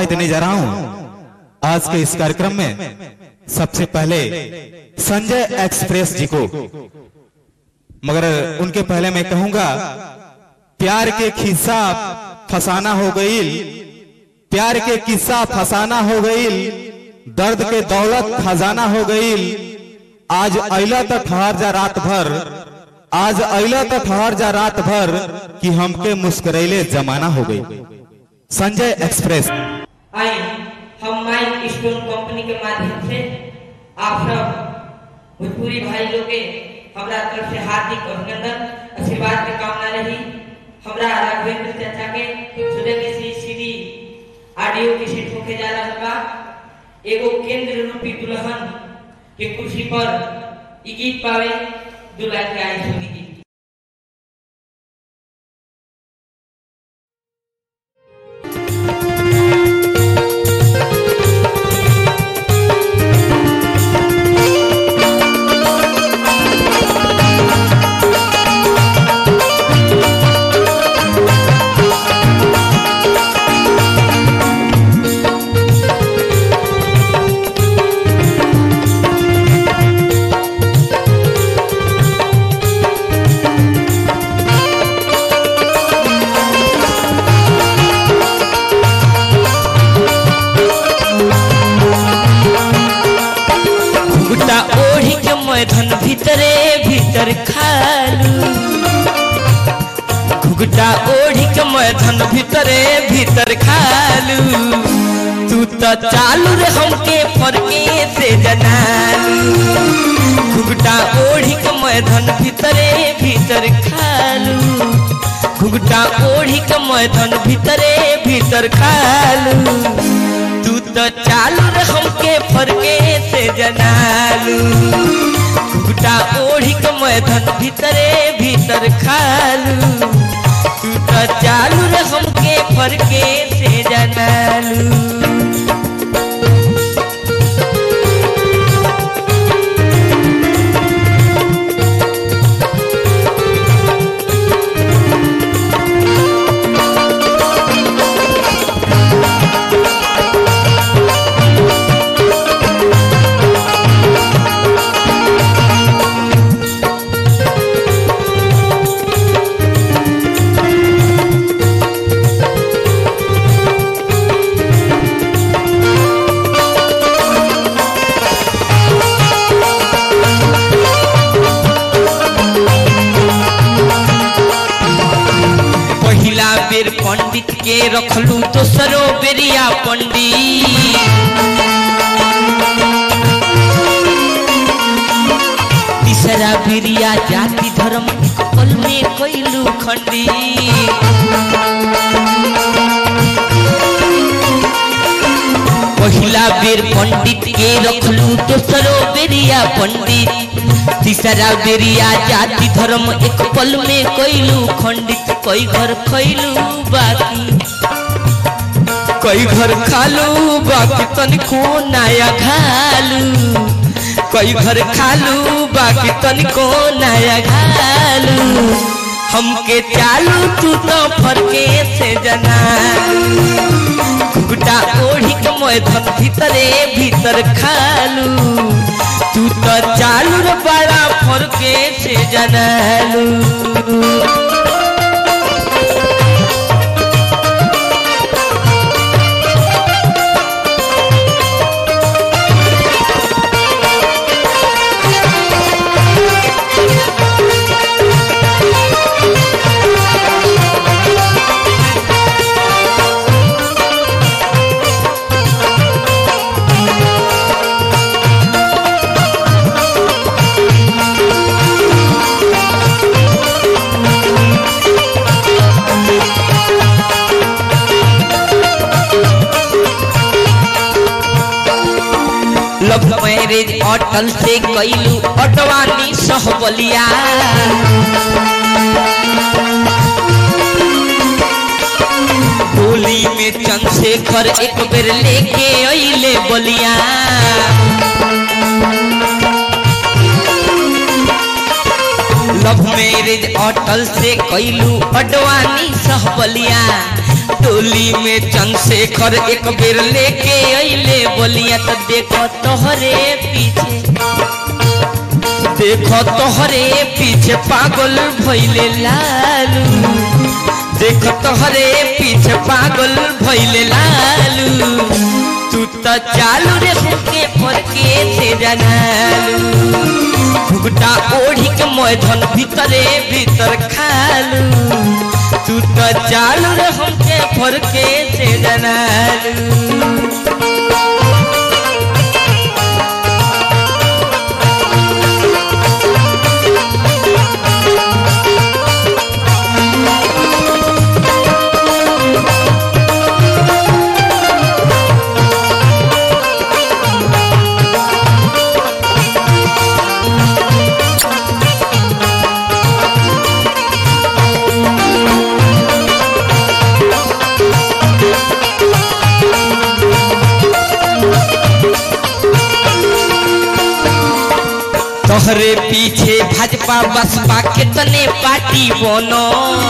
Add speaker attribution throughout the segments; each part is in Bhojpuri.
Speaker 1: सभाएं देने जा रहा हूं आज के इस कार्यक्रम में सबसे पहले संजय एक्सप्रेस जी को मगर उनके पहले मैं कहूंगा प्यार के खिस्सा फसाना हो गई प्यार के किस्सा फसाना हो गई दर्द के दौलत खजाना हो गई आज अला तो ठहर जा रात भर आज अला तो ठहर जा रात भर कि हमके मुस्करैले जमाना हो गई संजय एक्सप्रेस
Speaker 2: आए हम माइक स्टोन कंपनी के माध्यम से आप सब भोजपुरी भाई लोग के हमरा तरफ से हार्दिक अभिनंदन आशीर्वाद के कामना रही हमरा राघवेंद्र चाचा के सुबह के सी सीडी ऑडियो के सेट होके जा रहा बा एगो केंद्र रूपी दुल्हन के कुर्सी पर ई गीत पावे दुल्हा के आई सुनी जी
Speaker 3: गुटा ओढ़ी के मैदान भीतरे भीतर खालू घुगटा ओढ़ी के मैदान भीतरे भीतर खालू तू तो चालू रे हमके फरके से जनालू घुगटा ओढ़ी के मैदान भीतरे भीतर खालू घुगटा ओढ़ी के मैदान भीतरे भीतर खालू तू तो चालू रे हमके फरके से जनालू घुगटा ओढ़ी के मैदान भीतरे भीतर खालू तू तो चालू रे हमके फरके से जनालू पहिला बेर पंडित के रखलू दोसरो बेरिया पंडित तीसरा बेरिया जाति धर्म एक पल में कैलू खंडी पहिला बेर पंडित के रखलू दोसरो बेरिया पंडित तीसरा बेरिया जाति धर्म एक पल में कैलू खंडित कई घर खैलू बाकी कई घर खालू बाकी तनिको नया खालू कई घर खालू बाकी तनिको नया खालू हमके चालू तू तो फरके से जना घुगटा ओढ़ी के मैदान भीतरे भीतर खालू तू तो चालू रे बड़ा फरके से जनालू लव मैरिज अटल से कैलू अटवानी सहबलिया होली में चंद्रशेखर एक बेर लेके अइले बलिया लव मैरिज अटल से कैलू अडवानी सहबलिया टोली में चंद्रशेखर एक बेर लेके अइले बोलिया तो देखो तोहरे पीछे देखो तोहरे पीछे पागल भइले लालू देखो तोहरे पीछे पागल भइले लालू तू तो चालू रे होके फरके से जनालू घुगटा ओढ़ी के मैधन भीतरे भीतर खालू तू तो चालू रे हमके फरके से जनालू तोहरे पीछे भाजपा बसपा कितने पार्टी बनो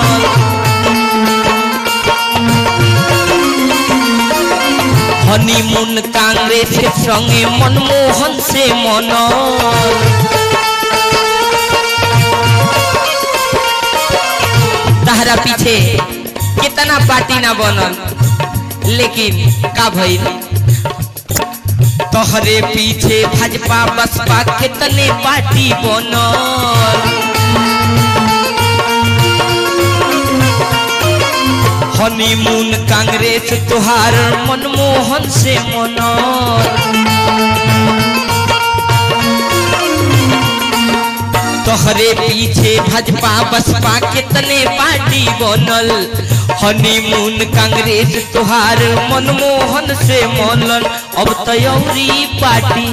Speaker 3: हनीमून कांग्रेस के संगे मनमोहन से मनो तहरा पीछे कितना पार्टी ना बनल लेकिन का भइल तोहरे पीछे भाजपा बसपा कितने पार्टी बनल हनीमून कांग्रेस तुहार मनमोहन से मनल तोहरे पीछे भाजपा बसपा कितने पार्टी बनल हनीमून कांग्रेस तुहार मनमोहन से मनल अब तयौरी पार्टी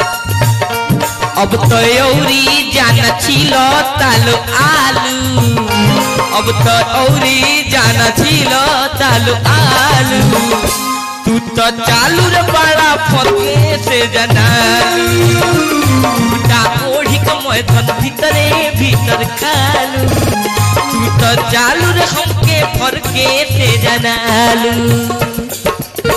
Speaker 3: अब तयौरी जाना छिल तालो आलू अब तो औरी जाना छिल तालो आलू तू तो चालू रे बड़ा फके से जनालू टूटा ओढ़ी के मैथन भीतरे भीतर खालू तू तो चालू रे हमके फरके से जनालू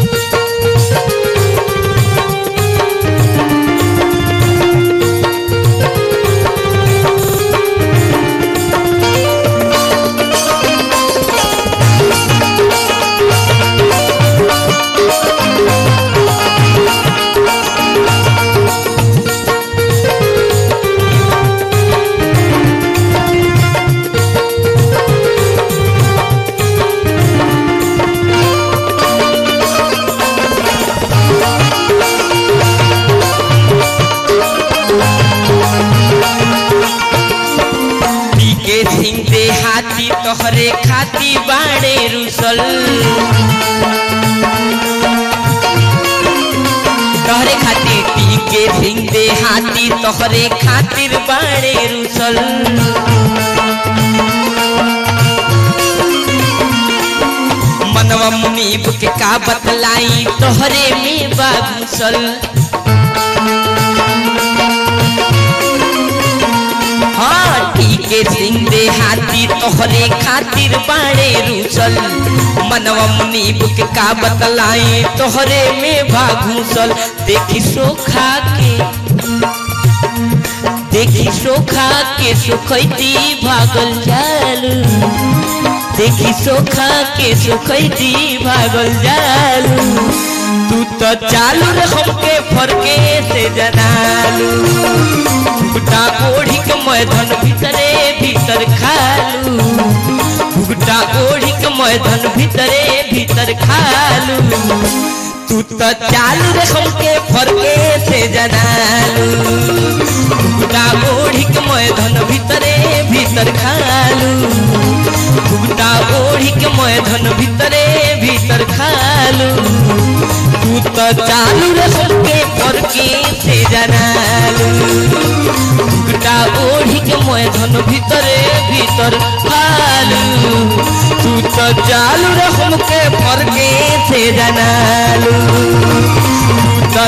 Speaker 3: के सिंह दे हाथी तोहरे खाती बाड़े रुसल तोहरे खातिर टीके सिंह दे हाथी तोहरे खातिर बाड़े रुसल मनवा मुनीब के का बतलाई तोहरे में बागुसल हाँ ठीके सिंह दे हाथी तोहरे खातिर बाड़े रूसल मनवा मुनि बुक का बतलाई तोहरे में भागूसल देखी सोखा के देखी सोखा के सुखैती भागल जालू देखी सोखा के सुखैती भागल जालू तू तो चालू रे हमके फरके से जनालू भुगटा ओढ़ी के मैदान भीतरे भीतर खालू भुगटा ओढ़ी के मैदान भीतरे भीतर खालू तू तो चालू रे हमके फरके से जनालू भुगटा ओढ़ी के मैदान भीतरे भीतर खालू भुगटा ओढ़ी के मैदान भीतरे भीतर खालू तू तो चालू रे हमके फरके से जनालू भुगटा ओढ़ी के मैदान भीतरे भीतर खालू तू तो चालू रे हमके फरके से जनालू